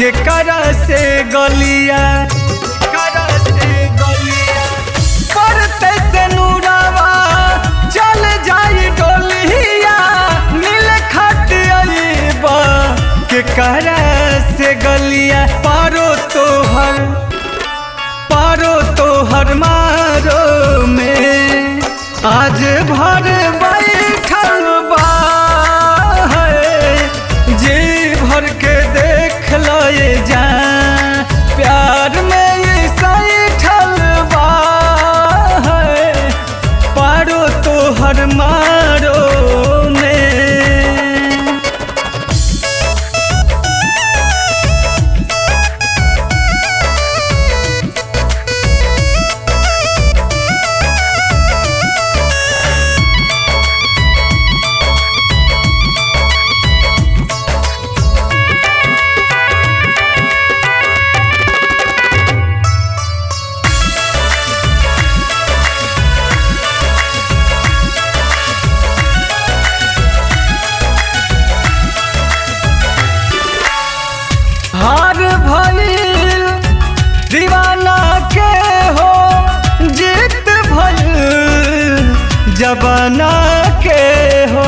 के करा से गलिया करा से गलिया पड़ते से नूरावा चल जाई डोलिया मिल खटिया के करा से गलिया पारो तोहर पारो तोहर मारो में आज भर बैठल बा है। जी भर के देख लए जा प्यार में ये सैठल बा है। पारो तोहर मारो में हार भइल दीवाना के हो जीत भइल जबाना के हो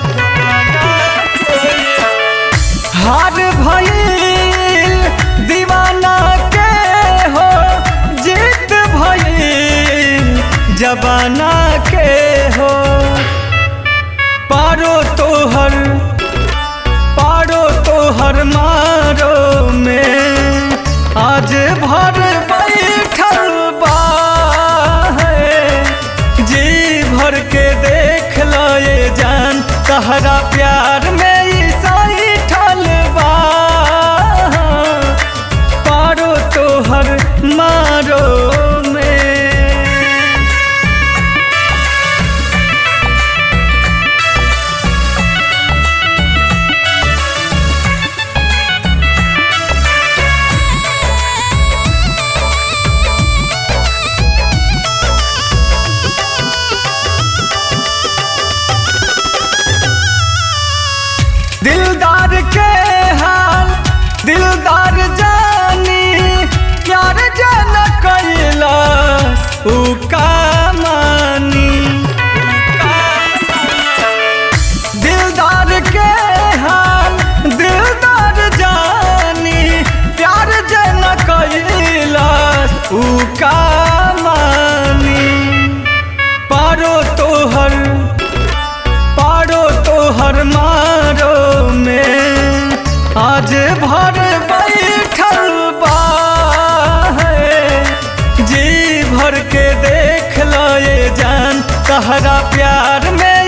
हार भइल दीवाना के हो जीत भइल जबाना के हो पारो तोहर पारो तोहर मारो में आज भर बैठल बा है। जी भर के देख लए जान तहरा प्यार में ई सैठल बा पारो तोहर मारो में दिलदार के हाल दिलदार जानी प्यार जन कैलास उ का मानी दिलदार के हाल दिलदार जानी प्यार जन कैलास उ का मानी पारो तोहर पारो तोहर मारो में आज भर बैठल बा है। जी भर के देख लए जान तहरा प्यार में